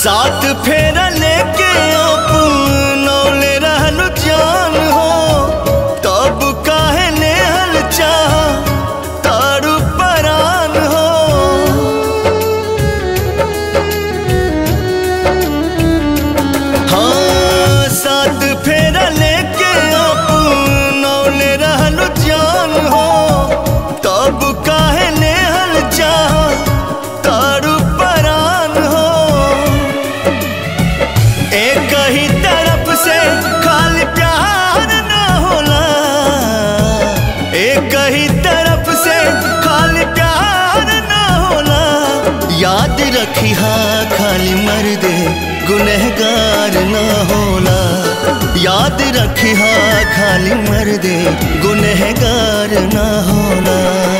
साथ फेरा लेके अपनौले रहलू जान हो तब काहे नेहल चाह तारू परान हो हाँ साथ फेरा लेके अपनौले रहलू जान हो तब काहे नेहल चाह तारू परान हो एक ही तरफ से खाली प्यार ना होला एक ही तरफ से खाली प्यार ना होला याद रखी हाँ खाली मर्दे गुनहगार ना होला याद रखी हाँ खाली मर्दे गुनहगार ना होला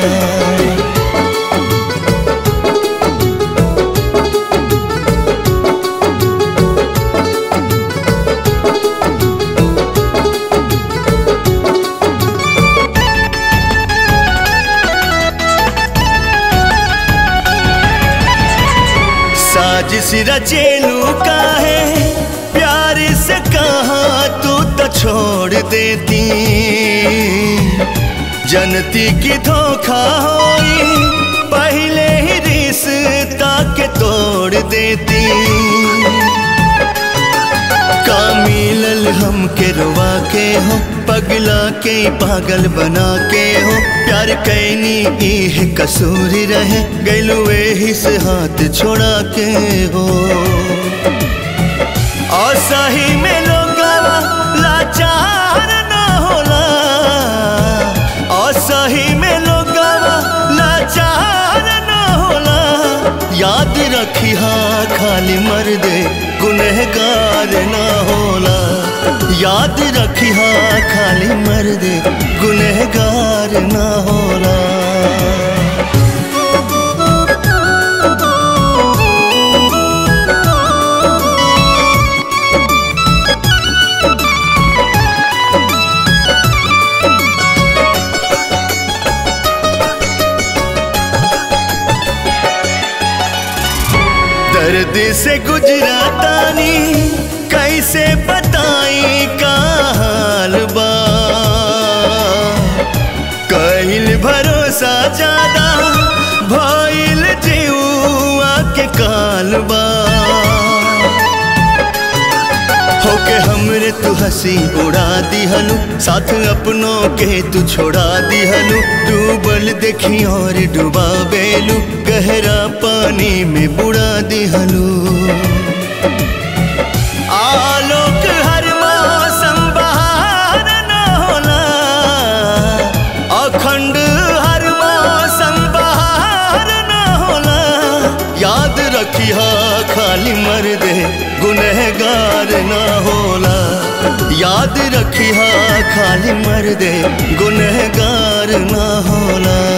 साजिश रचेलू का है प्यार से कहा तू तो छोड़ देती जनती की धोखा होई पहले ही रिश्ता के तोड़ देती का मिलल हम के रुआ के हो पगला के पागल बना के हो प्यार कैनी इह कसूर रहे गैलू एही से हाथ छोड़ा के हो और सही में लोग लाचार ना होला और सही में लोग लाचार ना होला याद रखी हाँ खाली मर्दे गुनहगार ना होला याद रखी हाँ खाली मर्दे गुनहगार ना होला दर्द से गुजरातानी कैसे बताई का हाल बा कहिल भरोसा ज्यादा भइल जीवा के काल बा होके हमरे तू हंसी उड़ा दिहलू साथ अपनों के तू छोड़ा दिहलू डूबल देखी और डुबा बेलू गहरा पानी में बुड़ा दिहलू आलोक हर मौसम बहार न होला अखंड हर मौसम बहार न होला याद रखी हाँ खाली मर्दे गुनहगार ना होला याद रखी हाँ खाली मर्दे गुनहगार ना होला